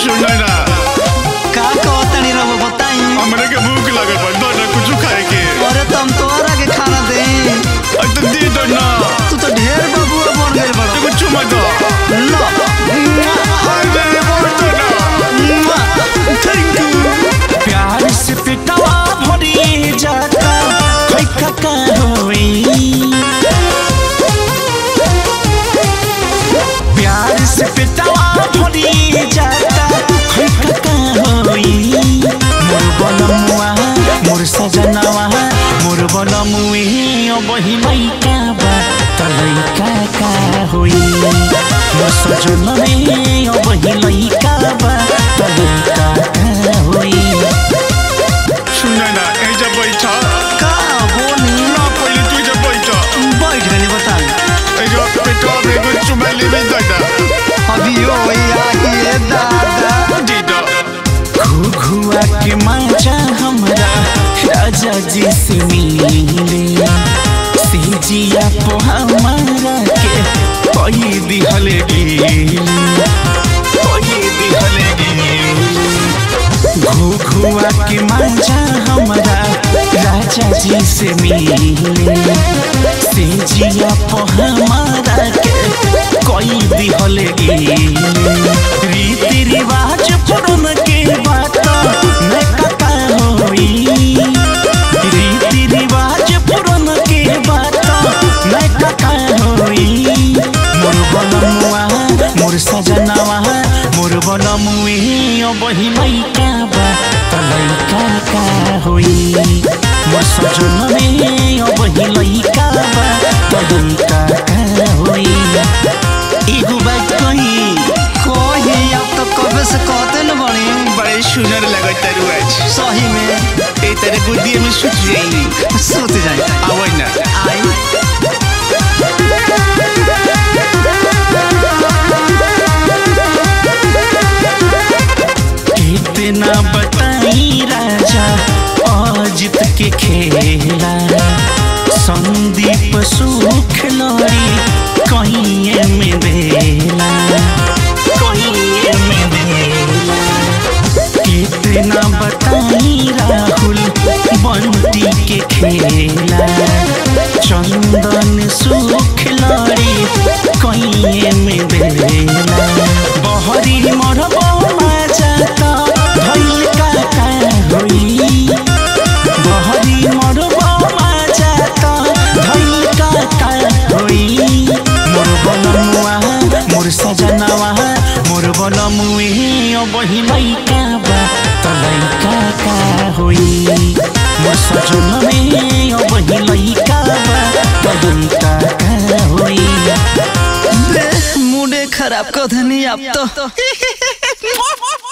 सुन ना का कहतनी रहो बताई हमरे के भूख लगल बा दो ना कुछ खाए के अरे तुम तोरा के खाना दे अब तो दे दो ना तू तो ढेर बबुआ बन गइल बड़ो एगो चुमा दो लो अरे बोल दो ना थैंक यू प्यार से पिटवा भरी जाता खैका का होई प्यार से पिटवा भरी जाता खैका का होई मोर बनमुआ मोर सजनवा मोर बनमुए बही लैका बा त लैका का होई मोर सजनवे बही लैका बा त लैका का होई सुन ना ए जब बैठा का बोली ना पहले तू जब बैठा बैठ गनी बता ए जो पेटवा में एगो चुमा लेवे दो ना अभी हो ये दादा दे दो घुआ के माचा हमरा राजा जी से मिले सेजिया पो हमारा के कोई दिहले गिले कोई दिहले गिले घुआ के माचा हमरा राजा जी से मिले सेजिया पो हमारा के कोई दिहले गिले रीति रिवाज पुरन के बात मैं कता होई रीति रिवाज पुरन के बात मैं कता होई मोर बनमुआ मोर सजनवा मोर बनमुए बही लैका बा त लैका का होई मोर सजनवे बही लैका बा त लैका का होई एगो बात कही कोई अब तो कबे से कहते न बड़ी बड़े सुनर लगत तारू आज सही में ए तेरे गुदिये में सुत जाई सोते जाए आवै ना आई इतना बताई राजा अजित के खेला संदीप सुख लड़ी कहीं में बेला कहीं में बेला कितना बताई राहुल बंटी के खेला चंदन सुख लड़ी कहीं में बेला बहरी मरब जाता भइल का का होई बहरी मरब जाता भइल का का होई मोर बनमुआ मोर सजनवा मोर बनमुए बही लैका बा त लैका का होई मोर सजनवे बही लैका बा त लैका का होई मुडे खराब कथनी अब तो